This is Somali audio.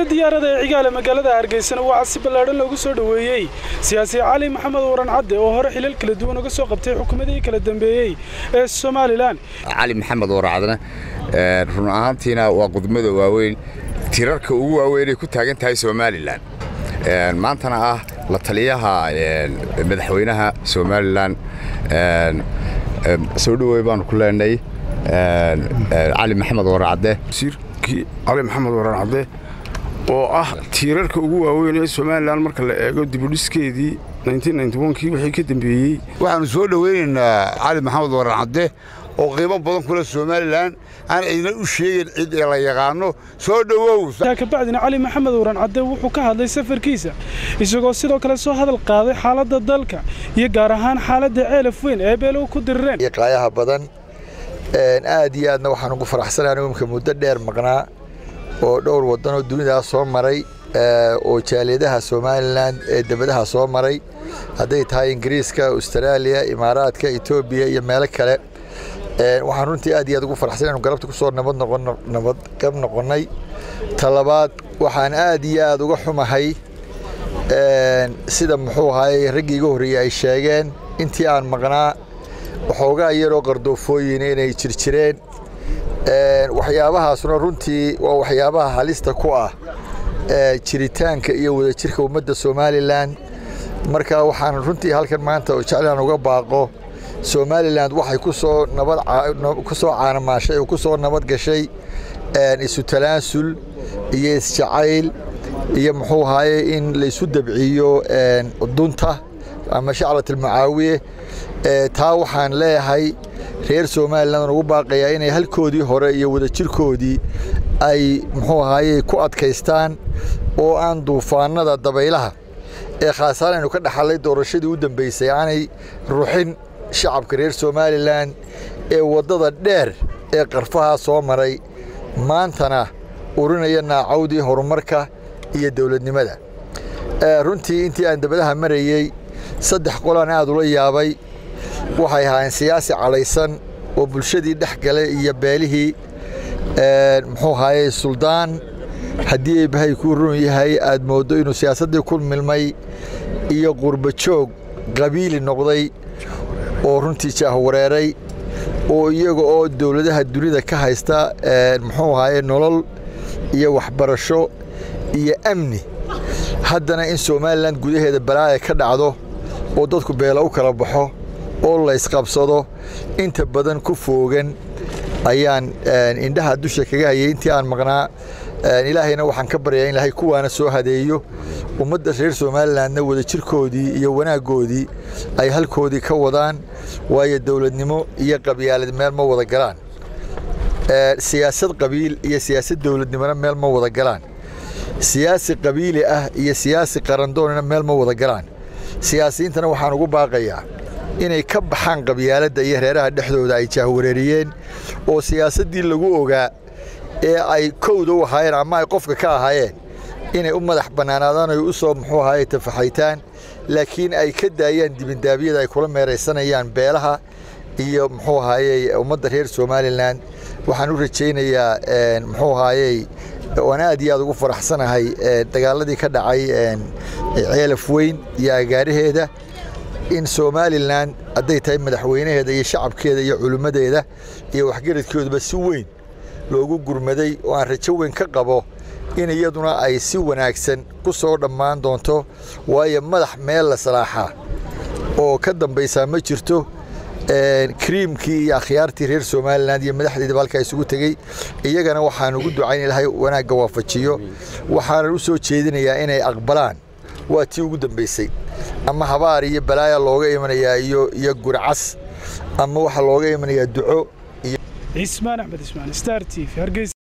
diyaarada ee cigaale magaalada hargeysana waxaa si ballaadhan loogu soo dhoweeyey siyaasi cali maxamed waran cadde oo hore xilal kala duwan uga soo qabtay xukuumadihii kala dambeeyey ee somalilan cali maxamed waracadna run ahaantiina waa qudmada waaweyn tirarka ugu waaweynay ku taagan tahay somalilan maantana ah la taliyaha madaxweynaha somalilan soo dhowey baanu ku leenay cali maxamed waracadde wasiirkii cali maxamed waran cadde oo ah tiirarka ugu waaweyn ee somalilan marka la eego dibudhiskeedii kii wixii ka dambeeyey waxaannu soo dhowaynaynaa cali maxamed waran cadde oo qiimo badan kule somalilan aan cidna u sheegin cid ee la yaqaano soo dhowow kabacdina cali maxamed waran cadde wuxuu ka hadlay safarkiisa isagoo sidoo kale soo hadal qaaday xaaladda dalka iyo gaar ahaan xaaladda ceelaf weyn ee beelow ku dirireen qaayaha badan aad iyo aadna waxaan ugu faraxsanahay imka muddo dheer maqnaa oo dhowr waddanoo dunidaa soo maray oo jaaliyadaha somalilan ee debadaha soo maray hadday tahay ingiriiska austraaliya imaaraadka etoobiya iyo meelo kale waxaan runtii aad iyo aad ugu faraxsan inu galabta ku soo nabadgab noqonnay talabaad waxaan aad iyo aad uga xumahay sida muxuu ahaayey raggii iga horreeyey ay sheegeen intii aan maqnaa waxoogaa yaroo qardoofooyin inay jirjireen waxyaabahaasuna runtii waa waxyaabaha halista ku ah jiritaanka iyo wadajirka ummadda somalilan marka waxaan runtii halkan maanta jeclaan uga baaqo somalilan waxay kusoo nabadku soo caanamaashay oo ku soo nabad gashay isu talaasul iyo isjacayl iyo muxuu ahaye in laysu dabciyo dunta ama shacrat almacaawiye taa waxaan leeyahay reer somalilan ugu baaqayaa inay halkoodii hore iyo wadajirkoodii ay muxuu ahaye ku adkaystaan oo aan duufaanada dabaylaha ee khaasaan aynu ka dhaxallay doorashadii u dambaysay aanay ruxin shacabka reer somalilan ee waddada dheer ee qarfahaa soo maray maantana urinaya naacawdii horumarka iyo dowladnimada runtii intii aan dabadaha marayey saddex qolaan aad ula yaabay waxay ahaayeen siyaasi cadhaysan oo bulshadii dhex galay iyo beelihii muxuu ahaayey suldaan haddii eebahay kuu run yahay aad mooddo inuu siyaasaddii ku milmay iyo qurba joog qabiili noqday oo runtii jaahwareeray oo iyaga oo dowladaha dunida ka haysta muxuu ahaayey nolol iyo waxbarasho iyo amni haddana in somalilan gudaheeda balaaya ka dhacdo oo dadku beela u kala baxo oo laysqabsado inta badan ku foogan ayaan indhaha dusha kaga hayay intii aan maqnaa ilaahayna waxaan ka baryaa in ilaahay kuwaana soo hadeeyo ummadda reer somalilanna wadajirkoodii iyo wanaaggoodii ay halkoodii ka wadaan waayo dowladnimo iyo qabyaalad meel ma wada galaan siyaasad qabiil iyo siyaasad dowladnimona meel ma wada galaan siyaasi qabiili ah iyo siyaasi qarandoonina meel ma wada galaan siyaasiyiintana waxaan ugu baaqayaa inay ka baxaan qabyaaladda iyo reeraha dhexdooda ay jaahwareeriyeen oo siyaasaddii lagu ogaa ee ay kowda u ahaayeen ama ay qofka ka ahaayeen inay u madax bannaanaadaan oy u soo muxuu ahaye tafaxaytaan laakiin ay ka daayaan dibindaabyada ay kula meeraysanayaan beelaha iyo muxuu ahaayey ummadda reer somalilan waxaan u rajaynayaa muxuu ahaayey waan aad iyo aad ugu faraxsanahay dagaaladii ka dhacay ceelaf weyn iyo agaaraheeda in somalilan hadday tahay madaxweynaheeda iyo shacabkeeda iyo culimmadeeda iyo waxgaradkooduba si weyn loogu gurmaday oo aan rajo weyn ka qabo in iyaduna ay si wanaagsan ku soo dhammaan doonto waayo madax meel la salaaxaa oo ka dambaysaa ma jirto kriimkii iyo akhyaartii reer somalilan iyo madaxdeedaba halkaa isugu tegey iyagana waxaan ugu ducayn ilahay wanaagga waafajiyo waxaanan u soo jeedinayaa inay aqbalaan waa tii ugu dambaysay ama habaar iyo balaaya looga imanayaa iyo iyo gurcas ama waxaa looga imanayaa duco cismaan axmed ismaan star t v hargeysa